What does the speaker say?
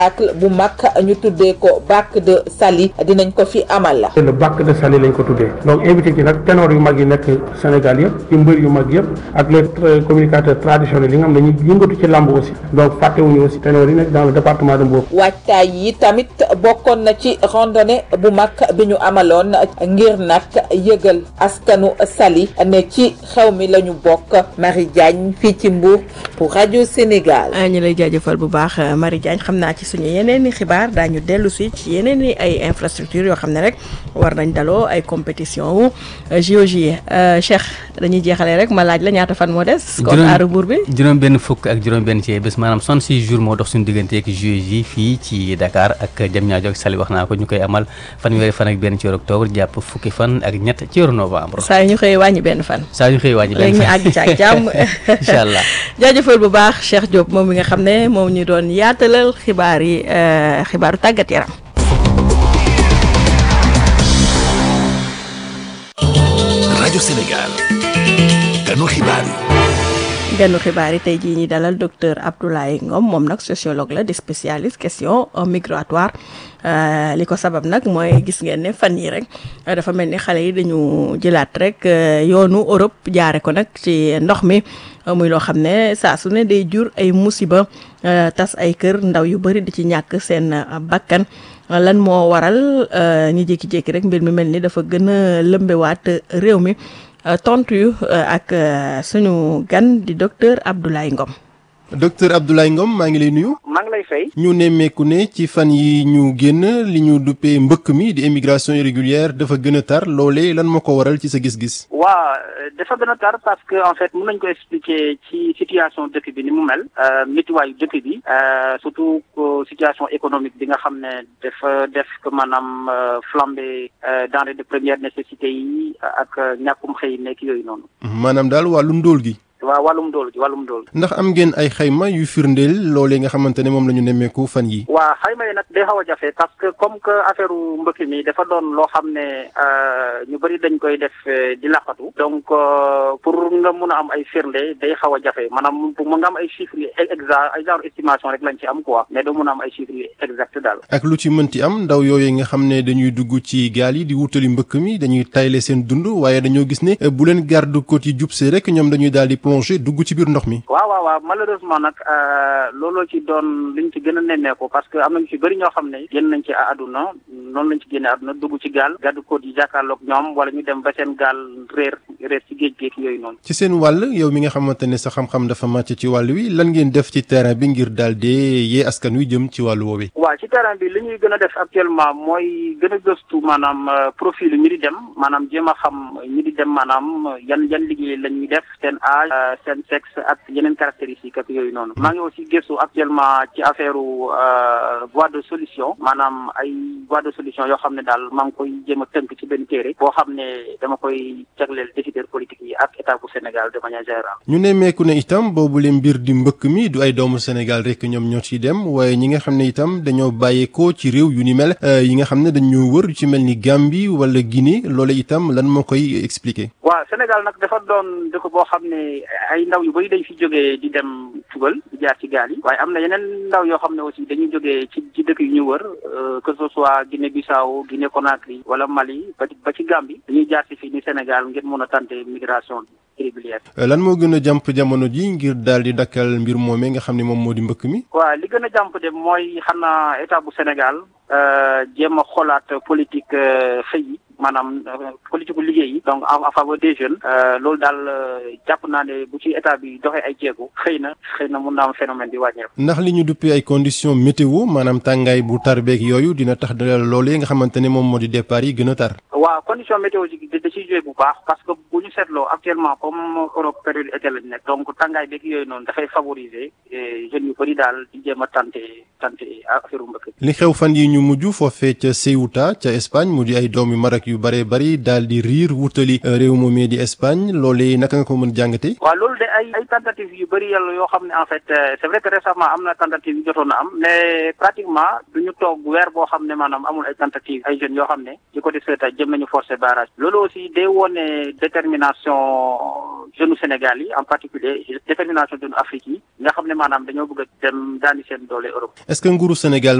spectacle bu mag ñu tuddee ko bac de Saly dinañ ko fi amal. le bac de Saly lañ ko tuddee donc invité ci nag ténor yu mag yi nekk Sénégal yëpp ci mbër yu mag yëpp ak les communicateurs traditionnels yi nga xam dañuy yëngatu ci làmb aussi donc fàttewuñu aussi ténor yi nekk dans le département de Mbour. waajtaay yi tamit bokkoon na ci randonnée bu mag bi ñu amaloon ngir nag yëgal askanu Saly ne ci xew mi la ñu bokk Marie Diagne fii ci Mbour pour rajo Sénégal. ñu lay jaajëfal bu baax Marie Diagne xam naa ci suñu yeneen i xibaar daañu dellu si ci yeneen i ay infrastructure yoo xam ne rek war nañ daloo ay compétition wu JOJ Cheikh dañuy jeexalee rek ma laaj la ñaata fan moo des. kon aaru buur bi juróom benn fukk ak juróom benn ci bés maanaam 66 jours moo dox suñu diggante ak JOJ fii ci Dakar ak Diamniadio ak Saly wax naa ko ñu koy amal fanweeri fan ak benn ci weeru octobre jàpp fukki fan ak ñett ci weeru novembre. saa yu ñu xëyee wàññi benn fan. saa yu ñu xëyee wàññi benn léegi ñu fan àgg ci ak jàmm. incha allah jaajëfal bu baax Cheikh Diop moom mi nga xam ne moom ñu doon yaatalal xibaar yi xibaaru tàggat yaram. rajo Sénégal ganu xibaar yi. ganu xibaar yi tey jii ñi dalal docteur Abdoulaye Ngom moom nag sociologue la di spécialiste question migratoire li ko sabab nag mooy gis ngeen ne fan yi rek dafa mel ni xale yi dañu jëlaat rek yoonu Europe jaare ko nag ci ndox mi muy loo xam ne saa su ne day jur ay musiba tas ay kër ndaw yu bari di ci ñàkk seen bakkan lan moo waral ñu jékki-jékki rek mbir mi mel ni dafa gën a lëmbewaat réew mi tontu yu ak suñu gan di docteur Abdoulaye Ngom. docteur Abdoulaye Ngom maa ngi lay nuyu. maa ngi lay fay. ñu nemmeeku ne ci fan yi ñu génn li ñu duppee mbëkk mi di immigration irrégulière dafa gën a tar loolee lan moo ko waral ci sa gis-gis. waa dafa gën a tar parce que en fait mën nañu ko expliquer ci situation dëkk bi ni mu mel. métiwaayu dëkk bi. surtout situation économique bi nga xam ne dafa def que maanaam flambée denrées de première nécessité yi ak ñàkkum xëy nekk yooyu noonu. maanaam daal wàllu ndóol gi. waaw wàllum dool gi wàllum dool ndax am ngeen ay xayma yu firndeel loolee nga xamante ne moom la ñu nemmeeku fan yi waa xayma yi nag day xaw a jafe parce que comme que affaire mbëkk mi dafa doon loo xam ne ñu bëri dañ koy def di laqatu donc pour nga mun a am ay firnde day xaw a jafe maanaam pour nga am ay chiffres yu exact ay genre estimation rek lañ ci am quoi mais doo mun a am ay chiffres yu exact daal ak lu ci mënti am ndaw yooyu nga xam ne dañuy dugg ci gaal yi di wutali mbëkk mi dañuy tayle seen dund waaye dañoo gis ne bu leen garde côte yi jubsee rek ñoom dañuy daal di plongé dugg ci biir ndox mi waaw waaw waaw malheureusement nag looloo ci doon liñ ci gën a nemmeeku parce que am nañu ci bëri ñoo xam ne génn nañ ci àdduna noonu lañ ci génne àdduna dugg ci gaal garde côte yi jàkkaarloog ñoom wala ñu dem ba seen gaal réer réer ci géej géej yooyu noonu ci seen wàll yow mi nga xamante ne sa xam-xam dafa màcc ci wàll wi lan ngeen def ci terrain bi ngir daal dee yee askan wi jëm ci wàllu woowee waaw ci terrain bi li ñuy gën a def actuellement mooy gën a gëstu maanaam profil ñi di dem maanaam jéem a xam ñi di dem maanaam yan yan liggéey la ñuy def seen âge seen sexe ak yeneen caractéristiques ak yooyu noonu maa ngi aussi gëstu actuellement ci affaire voie de solution maanaam ay voie de solution yoo xam ne daal maa ngi koy jéem a tënk ci benn téere boo xam ne dama koy jagleel décideurs politiques yi ak état bu Sénégal de manière générale ñu nemmeeku ne itam boobu leen mbir di mbëkk mi du ay doomu Sénégal rek ñoom ñoo ciy dem waaye ñi nga xam ne itam dañoo bàyyeekoo ci réew yu ni mel yi nga xam ne dañoo wër yu ci mel ni Gambie wala Guinée loolu itam lan moo koy expliquer waaw Sénégal nag dafa doon dëkk boo xam ne ay ndaw yu bari dañ fi jógee di dem tugal di jaar ci gaal yi waaye am na yeneen ndaw yoo xam ne aussi dañuy jógee ci ci dëkk yu ñu wër que ce soit Guinée Bissau Guinée Conakry wala Mali ba ci ba ci Gambie dañuy jaar ci fii ni Sénégal ngir mën a tenter migration irrégulière. lan moo gën a jàmp jamono ji ngir daal di dakkal mbir moomee nga xam ne moom moo di mbëkk mi. waaw li gën a jàmp de mooy xam naa état bu Sénégal jéem a xoolaat politique xëy yi maanaam politique bu liggéey yi donc en faveur des jeunes loolu daal jàpp naa ne bu ci état bi doxee ay jéego xëy na xëy na mun naa am phénomène bi wàññeeku. ndax li ñu duppee ay conditions météo maanaam tàngaay bu tar beeg yooyu dina tax loolee nga xamante ne moom moo di départ yi gën a tar. waaw condition météorologique da ciy joué bu baax parce que bu ñu seetloo actuellement comme Europe période été lañ nekk donc tàngaay beeg yooyu noonu dafay favoriser jeunes yu bëri daal di jéem a tenter tenter affaire mbëkk. li xew fan yi ñu ñu mujj foofee ca Ceuta ca Espagne mu di ay doom yu Maroc yu bare bari daal di riir wutali réew moomee di Espagne loolee naka nga ko mën jàngate waaw loolu de ay ay tentatives yu bëri yàlla yoo xam ne en fait c'est vrai que récemment am na tentative yu jotoon na am mais pratiquement du ñu toog weer boo xam ne maanaam amul ay tentatives ay jeunes yoo xam ne ci côté Ceuta jëm nañu forcer barrage loolu aussi day wone détermination jeunes Sénégal yi en particulier détermination jeunes Afrique yi nga xam ne maanaam dañoo bëgg a dem daani seen doole Europe est-ce que nguuru Sénégal